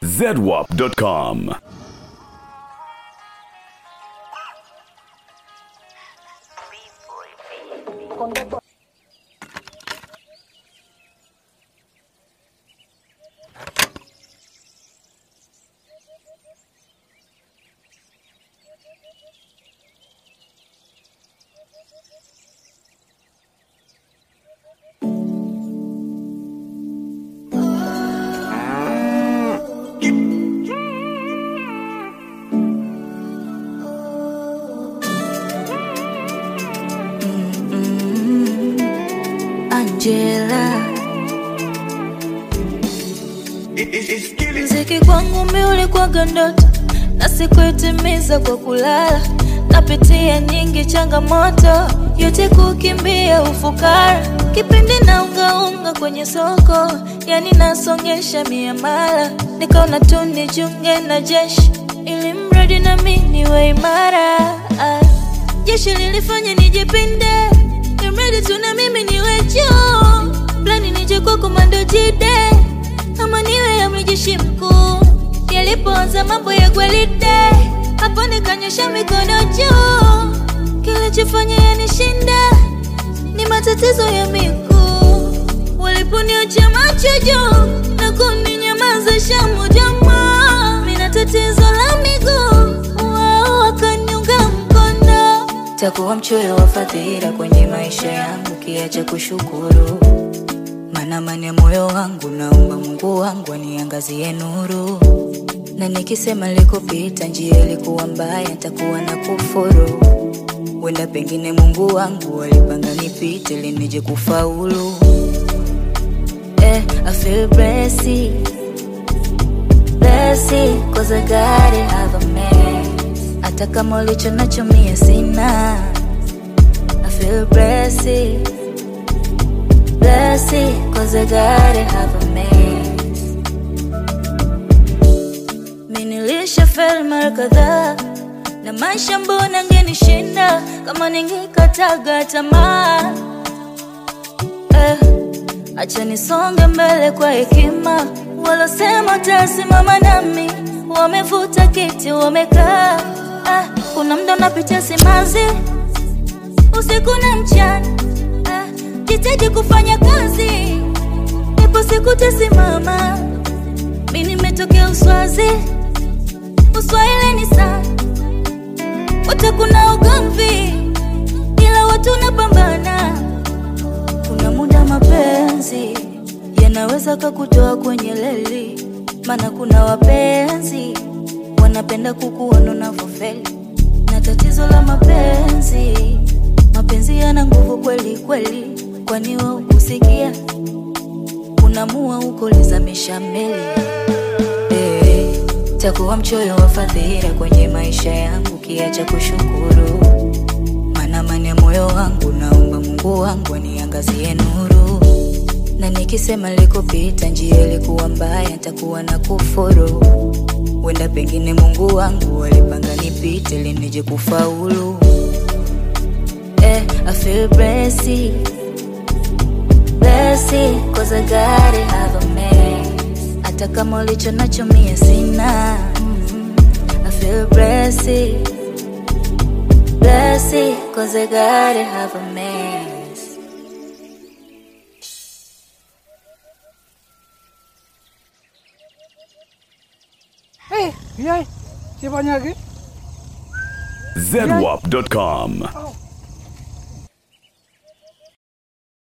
zedwap.com. Angela, mziki kwangu mi ulikuwaga ndoto na sikuitimiza kwa kulala. Napitia nyingi changamoto, yote kukimbia ufukara. Kipindi na ungaunga kwenye soko, yani nasongesha miamala. Nikaona tu nijiunge na jeshi, ili mradi na mi niwe imara. Ah, Jeshi lilifanya nijipinde, imradi tu na mimi niwe juu. Plani nije kwa komando jide, ama niwe amri jeshi mkuu. Yalipoanza mambo ya gwaride, hapo nikanyosha mikono juu. Kilichofanya yanishinda ni matatizo ya miguu. Waliponiocha macho juu na kuninyamazisha moja moja, mina tatizo la miguu, wao wakaniunga mkono. Takuwa mchoyo wa fadhila kwenye maisha yangu, kiacha kushukuru maana amani ya moyo wangu, naomba Mungu wangu aniangazie nuru, na nikisema likopita njia ilikuwa mbaya, nitakuwa na kufuru. Wenda pengine Mungu wangu alipanga nipite ili nije kufaulu. Eh, I feel blessed, blessed, cause I got it, have a mess. Hata kama ulicho nacho mie sina. I feel blessed, blessed, cause I got it, have a mess. Mi nilisha fail mara kadhaa na maisha mbona ngenishinda kama ningekataga tamaa eh, acha nisonge mbele kwa hekima. Walosema tasimama nami wamevuta kiti wamekaa. Ah, kuna mda unapitia simanzi usiku na mchana. Ah, jitahidi kufanya kazi, ipo siku tasimama. Mi nimetokea Uswazi, Uswahili ni sana wote kuna ugomvi, ila watu napambana. Kuna muda mapenzi yanaweza kakutoa kwenye leli, maana kuna wapenzi wanapenda kukuona unavyofeli. Na tatizo la mapenzi, mapenzi yana nguvu kweli kweli, kwani wa ukusikia unamua huko lizamisha meli Eh, takuwa mchoyo wa fadhila kwenye maisha yangu, kiacha kushukuru. Maana amani ya moyo wangu, naomba Mungu wangu aniangazie nuru, na nikisema likopita njia ilikuwa mbaya, nitakuwa na kufuru. Wenda pengine Mungu wangu alipanga nipite ili nije kufaulu. Eh, I feel blessed, blessed, cause I got it, have a mess. Hata kama ulicho nacho mie sina. Mm, I feel blessed, blessed, cause I got it, have a mess. Eh, yai, siapa lagi? zedwap.com. Oh,